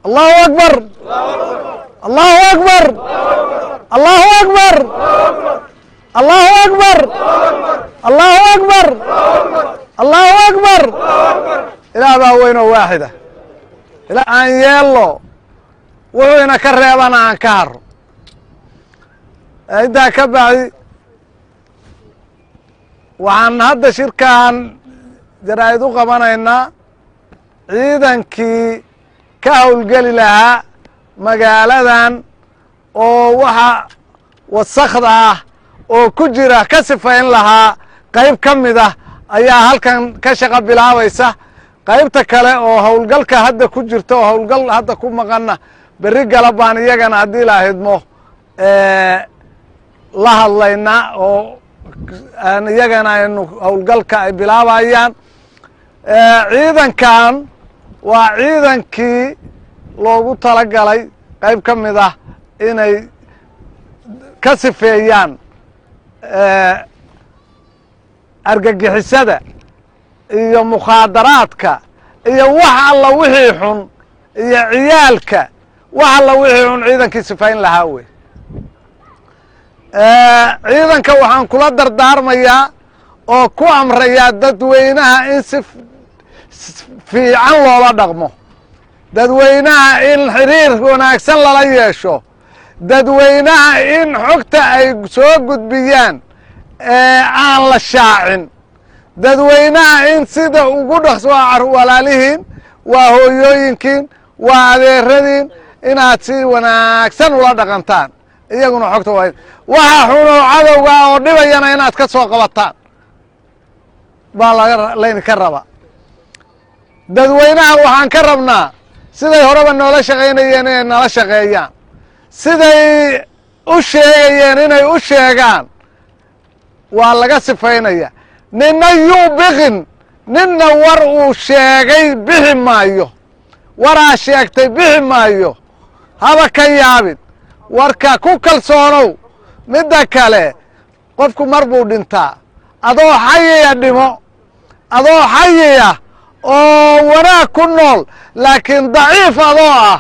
allahu akbar allahu akbar allahu akbar allahu akbar allahu akbar allahu akbar ilaah baa weynoo waaxida ila aan yeello wuxuu ina ka reebana aan ka haro intaa ka bacdi waxaan hadda shirkan jaraa'id u qabanaynaa ciidankii ka howlgeli lahaa magaaladan oo waxa wasakda ah oo ku jira ka sifayn lahaa qayb ka mid ah ayaa halkan ka shaqo bilaabaysa qaybta kale oo howlgalka hadda ku jirta oo howlgal hadda ku maqanna berri gala baan iyagana haddii la hidmo la hadlaynaa oo iyagana aynu howlgalka ay bilaabayaan ciidankan waa ciidankii loogu talagalay qayb ka mid ah inay ka sifeeyaan argagixisada iyo mukhaadaraadka iyo wax alla wixii xun iyo ciyaalka wax alla wixii xun ciidankii sifayn lahaa wey ciidanka waxaan kula dardaarmayaa oo ku amrayaa dadweynaha in si fiican loola dhaqmo dadweynaha in xiriir wanaagsan lala yeesho dadweynaha in xogta ay soo gudbiyaan aan la shaacin dadweynaha in sida ugu dhaqso walaalihiin waa hooyooyinkiin waa adeeradiin inaad si wanaagsan ula dhaqantaan iyaguna xogta waa waxa xunoo cadowga oo dhibayana inaad ka soo qabataan baa laga laydinka rabaa dadweynaha waxaan ka rabnaa siday horeba noola shaqaynayeen inay nala shaqeeyaan siday u sheegayeen inay u sheegaan waa laga sifaynaya ninna yuu biqin ninna war uu sheegay bixi maayo waraa sheegtay bixi maayo haba ka yaabin warka ku kalsoonow midda kale qofku mar buu dhintaa adoo xayiya dhimo adoo xayiya oo wanaag ku nool laakiin daciif adoo ah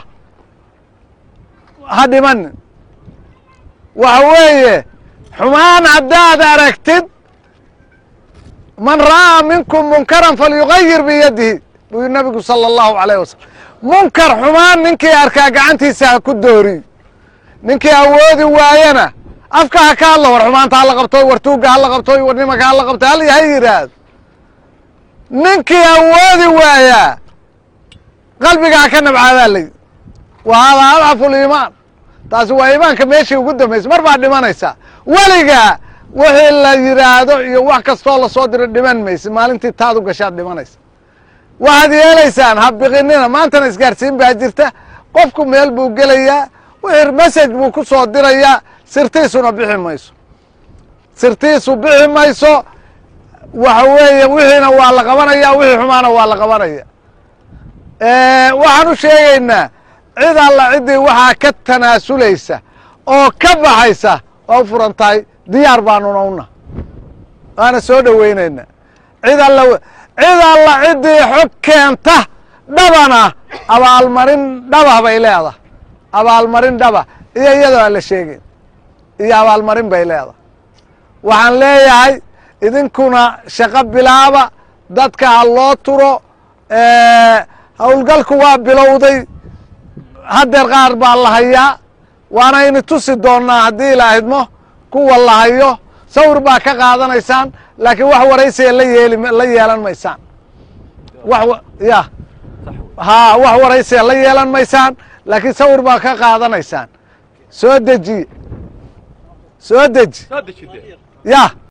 ha dhimanin waxa weeye xumaan haddaad aragtid man ra'aa minkum munkaran falyugayir biyadihi buu nabigu sala allahu alayh wasalam munkar xumaan ninkii arkaa gacantiisa ha ku dooriy ninkii awoodi waayana afka ha ka hadlo war xumaanta hala qabtoy war tuugga hala qabtoy war nimanka hala qabtoy hal ha yidhaahdo ninkii awoodi waayaa qalbiga ha ka nabcaadaa layidhi wa haadaa adcafu liimaan taasi waa iimaanka meeshii ugu dambaysa mar baad dhimanaysaa weligaa wixii la yidhaahdo iyo wax kastoo lasoo diro dhiman maysa maalintii taad u gashaad dhimanaysa waxaad yeelaysaan ha biqinina maantana isgaarsiin baa jirta qofku meel buu gelayaa wixii message buu ku soo dirayaa sirtiisuna bixi mayso sirtiisu bixi mayso waxa weeye wixiina waa la qabanaya wixii xumaana waa la qabanaya waxaan u sheegaynaa cid alla ciddii waxaa ka tanaasulaysa oo ka baxaysa waa u furan tahay diyaar baanuna una waana soo dhoweynayna cid alla cid alla ciddii xog keenta dhabana abaalmarin dhabah bay leedahay abaalmarin dhaba iyo iyadoo aan la sheegin iyo abaalmarin bay leedahay waxaan leeyahay idinkuna shaqo bilaaba dadka ha loo turo howlgalku waa bilowday haddeer qaar baa la hayaa waanayni tusi doonnaa haddii la idmo kuwa la hayo sawir baa ka qaadanaysaan laakiin wax waraysiga la yeeli la yeelan maysaan wax ya ha wax waraysiga la yeelan maysaan laakiin sawir baa ka qaadanaysaan soo dejiye soo deji ya